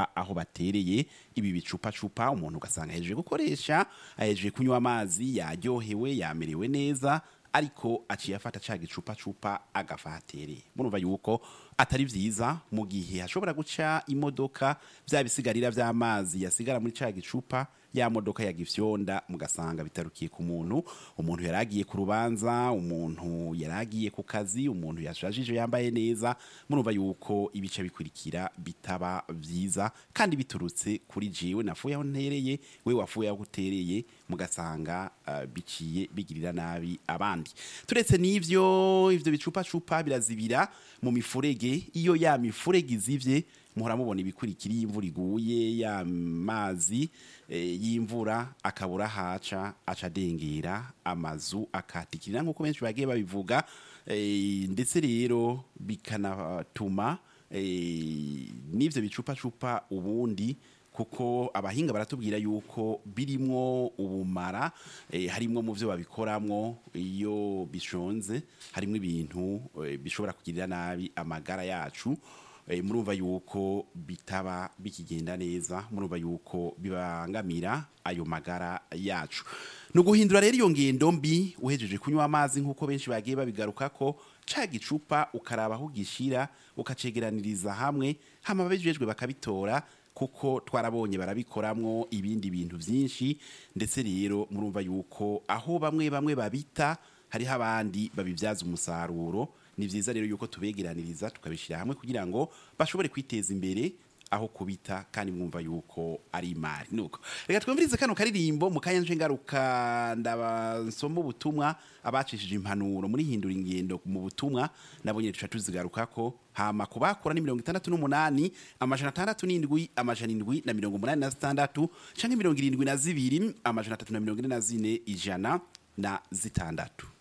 a- aho batereye ibi bicupacupa umuntu ugasanga ahejeje gukoresha ahejeje kunywa amazi yaryohewe yamerewe neza ariko aciye afata ca gicupacupa agafa hatereye murumva yuko atari vyiza mu gihe hashobora guca imodoka vya bisigarira vy'amazi yasigara muri ca gicupa ya modoka ya gifyonda mugasanga bitarukiye ku muntu umuntu yaragiye ku rubanza umuntu yaragiye ku kazi umuntu yashajije yambaye neza murumva yuko ibice bikurikira bitaba vyiza kandi biturutse kuri jewe nafuye aho ntereye we wafuye aho utereye mugasanga uh, biciye bigirira nabi abandi turetse n'ivyo ivyo bicupacupa birazibira mu mifurege iyo ya mifurege izivye muhora mubona ibikurikira iyo imvura iguye ya mazi eh, y'imvura akabura haca aca adengera amazu akatikirira nk'uko benshi bagiye babivuga eh, ndetse rero bikanatuma eh, n'ivyo bicupacupa ubundi kuko abahinga baratubwira yuko birimwo ubumara eh, harimwo mu byo babikoramwo iyo bishonze harimwo ibintu eh, bishobora kugirira nabi amagara yacu eh, murumva yuko bitaba bikigenda neza murumva yuko bibangamira ayo magara yacu ni uguhindura rero iyo ngendo mbi uhejeje kunywa amazi nk'uko benshi bagiye babigaruka ko ca gicupa ukaraba aho ugishira ukacegeraniriza hamwe hama ababijejwe bakabitora kuko twarabonye barabikoramwo ibindi bintu byinshi ndetse rero murumva yuko aho bamwe bamwe babita hariho abandi babibyaza umusaruro ni byiza rero yuko tubegeraniriza tukabishyira hamwe kugira ngo bashobore kwiteza imbere aho kubita kandi mwumva yuko ari imari nuko reka twumvirize kano karirimbo mu kanya nje ngaruka ndabasoma ubutumwa abacishije impanuro muri hindura ingendo mu butumwa nabo nyine tuca tuzigaruka ko hama kubakora ni mirongo itandatu n'umunani amajana atandatu n'indwi amajana indwi na mirongo umunani na zitandatu canke mirongo irindwi na zibiri amajana atatu na mirongo ine na zine ijana na zitandatu